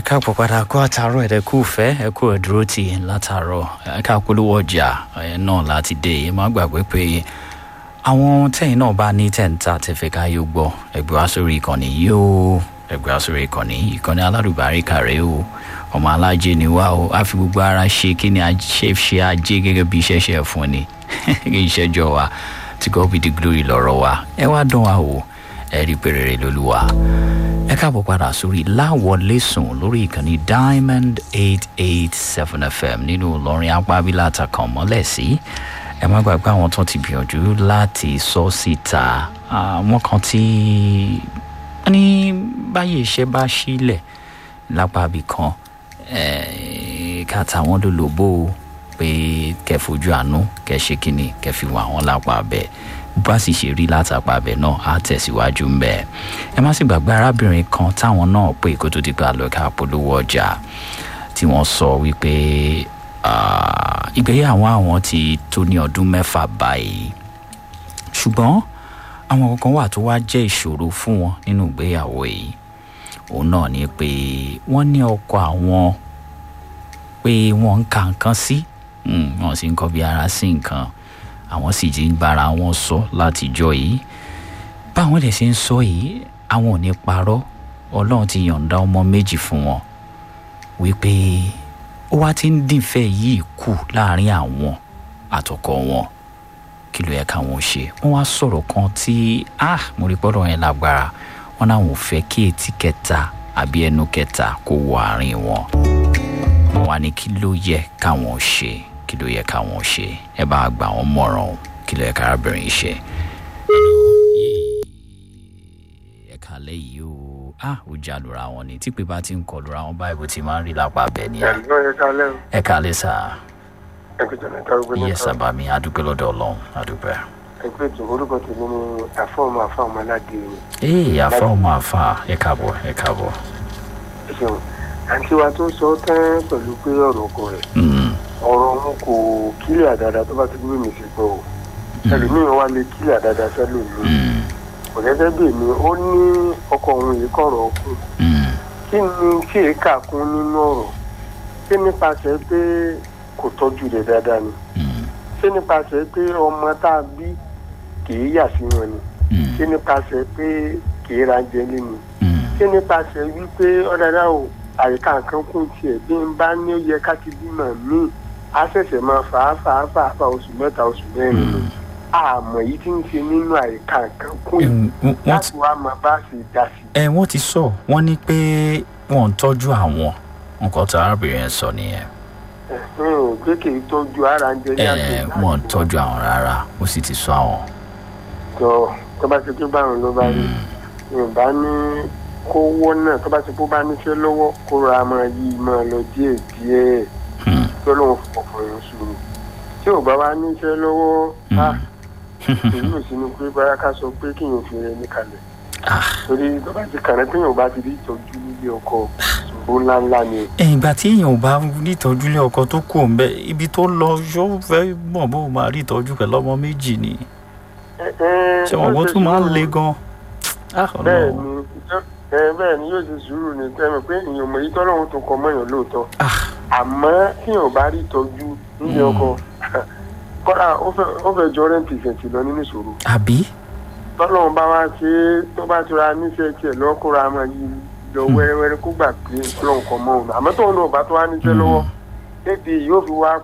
káàpọ̀ padà kó àtàárọ̀ ẹ̀dẹ̀ kú fẹ́ ẹ kú ẹ̀dúró tì látàárọ̀ ẹ ká polówó ọjà ẹ náà láti dé ẹ má gbàgbé pé àwọn tẹ́yìn náà bá ní tẹ̀ǹtà tẹ̀fẹ́ ká yóò gbọ́ ẹgbẹ́ wá sórí ìkànnì yóò ẹgbẹ́ wá sórí ìkànnì ìkànnì aládùbáríkà rẹ o ọmọ alájẹ ni wá o á fi gbogbo ara ṣe kí ni ṣe ṣe ajé gẹ́gẹ́ bí iṣẹ́ ṣe fún ni ìṣẹ́jọ́ wa tí God be the glory lọ́rọ̀ wa ẹ wá dán wa o ẹ rí péré lólúwa ẹ káàbọ̀ padà sórí láwọlé sùn lórí ìkànnì diamond eight eight seven fm nínú ìlọrin apábílà àtàkàn mọ́lẹ̀ sí ẹ má gbàgbé àwọn tó ti gbìyànjú láti sọ síta àwọn kan tí wọ́n ní báyìí iṣẹ́ bá sílẹ̀ lápá ibì kan ká tàwọn lólobó pé kẹ́ fojú àánú kẹ́ ṣe kínní kẹ́ fi wọ́n àwọn lápá bẹ́ẹ̀ bá sì ṣe rí látàpá abẹ náà á tẹ̀síwájú ń bẹ̀. ẹ má sì gbàgbé arábìnrin kan táwọn náà pé kó tó di pé àlọ́ ká polówó ọjà tí wọ́n sọ wípé ìgbéyàwó àwọn ti tó ní ọdún mẹ́fà báyìí ṣùgbọ́n àwọn kankan wà tó wá jẹ́ ìṣòro fún wọn nínú ìgbéyàwó yìí òun náà ni pé wọ́n ní ọkọ àwọn pé wọ́n ń ka nǹkan sí wọ́n sì ń kọ́ bí ara sí nǹkan àwọn sì ti ń bára wọn sọ látijọ́ yìí báwọn lè ṣe ń sọ yìí àwọn ò ní parọ́ ọlọ́run ti yọ̀ǹda ọmọ méjì fún wọn wípé ó wá ti ń dìfẹ́ yìí kù láàrin àwọn àtọkọ wọn kí ló yẹ káwọn ṣe wọn wá sọ̀rọ̀ kan tí ah mo rí pọ́dọ̀ yẹn lágbára wọn náà ò fẹ́ kí etí kẹta àbí ẹnu kẹta kó wọ àárín wọn wọn wá ní kí ló yẹ káwọn ṣe kí ló yẹ káwọn ṣe ẹ bá gbà wọn mọ̀ràn o kí ló yẹ kárábìnrin ṣe. ẹ kàlẹ́ yìí o ah ó já lura wọn ni típé bá ti ń kọ lura wọn báyìí bó ti máa ń rí lápá bẹ́ẹ̀ ni. ẹ̀lọ́ ẹ kálẹ̀ o. ẹ kàlẹ́ sà. ẹ kò jẹ̀mẹ̀ ká gbé iye sábà mi adúpẹ́ lọ́dọ̀ ọlọ́run adúpẹ́. ẹgbẹ́ tó orúkọ tèmi ni àfọ́ọ̀mù àfọ́ọ̀mù aládé o. ee àfa ọmọ àfa ẹ káàbọ̀ ẹ káàbọ̀. ẹ ṣeun àǹtí wa tó sọ tán pẹ̀lú pé ọ̀rọ̀ ọkọ rẹ̀ ọ̀rọ̀ òun kò kílẹ̀ dáadáa tó bá ti gbé mi sí gbọ́ o ẹlòmíràn wá lè kílẹ̀ dáadáa sẹ́lò mi kò gẹ́gẹ́ bí èmi ó ní ọkọ òun yìí kọ̀rọ̀ ọkùn kí ni kí èékà kún nínú ọ̀rọ̀ ṣé nípasẹ̀ pé kò tọ́jú rẹ̀ dáadáa ni ṣé nípasẹ̀ pé ọmọ tá a bí kìí yà sí wọn ni ṣé nípasẹ̀ pé kìí ra jẹ lé ni ṣé nípasẹ̀ wípé ọ̀dàdà o àyíká nǹkan kún tiẹ̀ bí n bá ní ó yẹ ká ti bímọ míì á ṣẹ̀ṣẹ̀ máa fà á fà á fà á fà oṣù mẹ́ta oṣù mẹ́rin ni àmọ́ èyí tí ń ṣe nínú àyíká nǹkan kún yìí láti wá máa bá ṣe dá sí. ẹ wọ́n ti sọ wọ́n ní pé wọ́n ń tọ́jú àwọn nǹkan tó arábìnrin yẹn sọ nìyẹn. pé kì í tọ́jú ara ń jẹ ní àgbẹ̀. ẹ wọ́n ń tọ́jú àwọn rárá ó sì ti sọ àwọn. tó tó bá ti pé báwọn ló bá rí yorùbá ní kówó náà tó bá ti kó bá níṣẹ́ lọ́wọ́ kó ra máa yí máa lọ díẹ̀ díẹ̀ tó lóun fọ̀fọ̀ yẹn sùúrù tí ò bá wá níṣẹ́ lọ́wọ́ á èyí ò sínú pé báyà ká sọ pé kíyàn fi rẹ ní kalẹ̀ torí tó bá ti kàrẹ́ pé yóò bá ti rí ìtọ́jú nílé ọkọ ṣòro ńláńlá ni. ìgbà tí èèyàn ò bá ní ìtọ́jú ilé ọkọ tó kù ń bẹ ibi tó lọ yóò fẹ́ mọ̀ bó máa rí ìtọ́jú pẹ̀lú ọmọ méjì ni ṣé wọn kò tún máa ń le gan. bẹ́ẹ̀ ni bẹ́ẹ̀ ni yóò ṣe sùúrù ní tẹ́mi pé èèyàn mọ̀ yìí tọ́lọ́run tó kọ mọ́yàn lóòótọ́ àmọ́ tí yóò bá rí ìtọ́jú nílé ọkọ kọ́dà ó fẹ́ jọ rẹ́ǹtì ìfẹ̀tì lọ nínú ìṣòro. àbí. tọ́lọ́run bá wá ṣe é tó bá tura níṣẹ́ tiẹ̀ lọ́kùnrin àmọ́ yìí lọ wẹ́rẹ́wẹ́rẹ́ kó gbà pé ọlọ́run kọ mọ́ òun àmọ́ tóun náà bá tó wá níṣẹ́ lọ́wọ́ débi yóò fi wá